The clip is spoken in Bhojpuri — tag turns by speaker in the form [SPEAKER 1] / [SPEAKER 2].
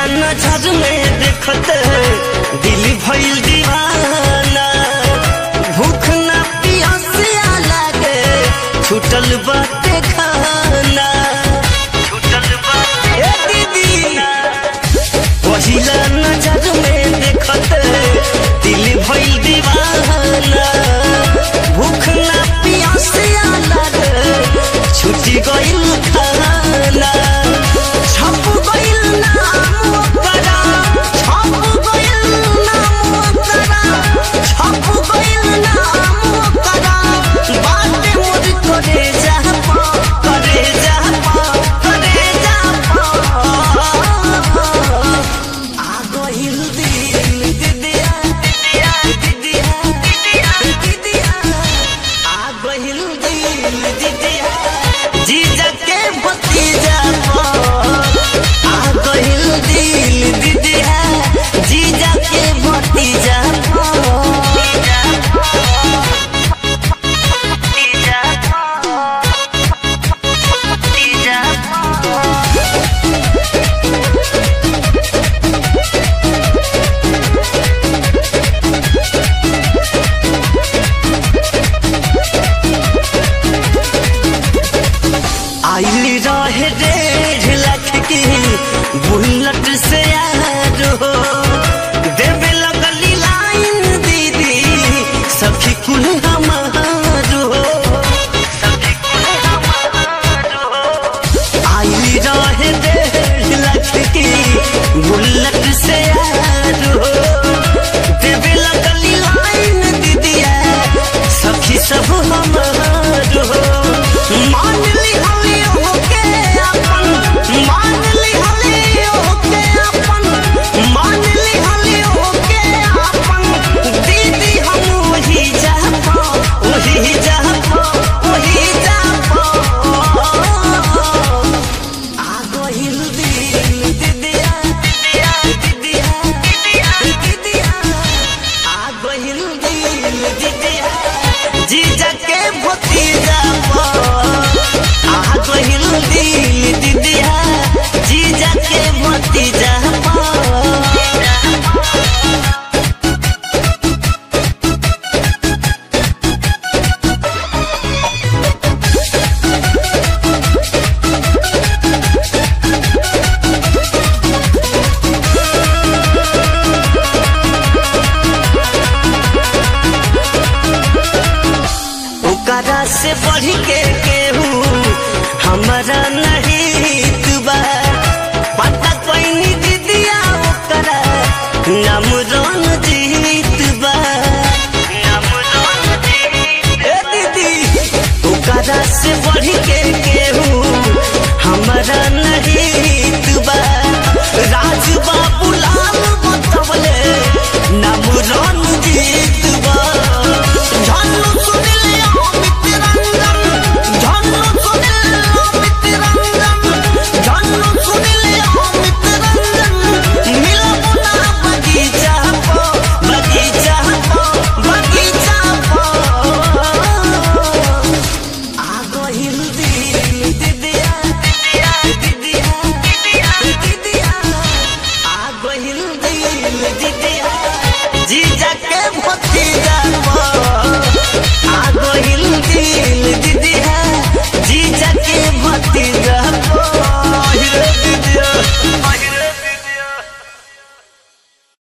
[SPEAKER 1] नजर में देखत दिल भइल दीवाना भूख ना पियासिया लागे छूटल बाटे खाना छूटल बाटे ए दीदी पहिला नजर में देखत दिल भइल दीवाना भूख ना पियासिया लागे छूटी गइल खाना छप गइल नाम ओकरा छप गइल नाम ओकरा छप गइल नाम ओकरा बाटे मोर करे जा पा करे जा पा करे जा पा आ गइल दिल दिदिया दिदिया दिदिया दिदिया दिदिया आ गइल दिल दिदिया जीजा के भतीजा आ गइल दिल दिदिया जीजा के भतीजा आइली रहे डेढ़ लाख की बुलेट से यार हो देवे लगली लाइन दीदी सखी कुल हमार हो आइली रहे डेढ़ लाख की बुलेट से यार हो देवे लगली लाइन दीदिया सखी सब हमार हो मान ली हली होके अपन मान ली हली होके अपन मान ली हली होके अपन दीदी हम वही जा वही जा वही जा आ गइल दिल दिदिया दिदिया दिदिया दिदिया दिदिया आ गइल दिल दिदिया जीजा के भतीजा आ गइल दिल दिदिया जीजा के भतीजा ओकरा से बढ़ के केहू हमारा नहीं तुबा पता कोई दीदिया ओकरा नाम रन जीत बा ए दीदी ओकरा से बढ़ के केहू हमारा नहीं तुबा राज बाबू लाल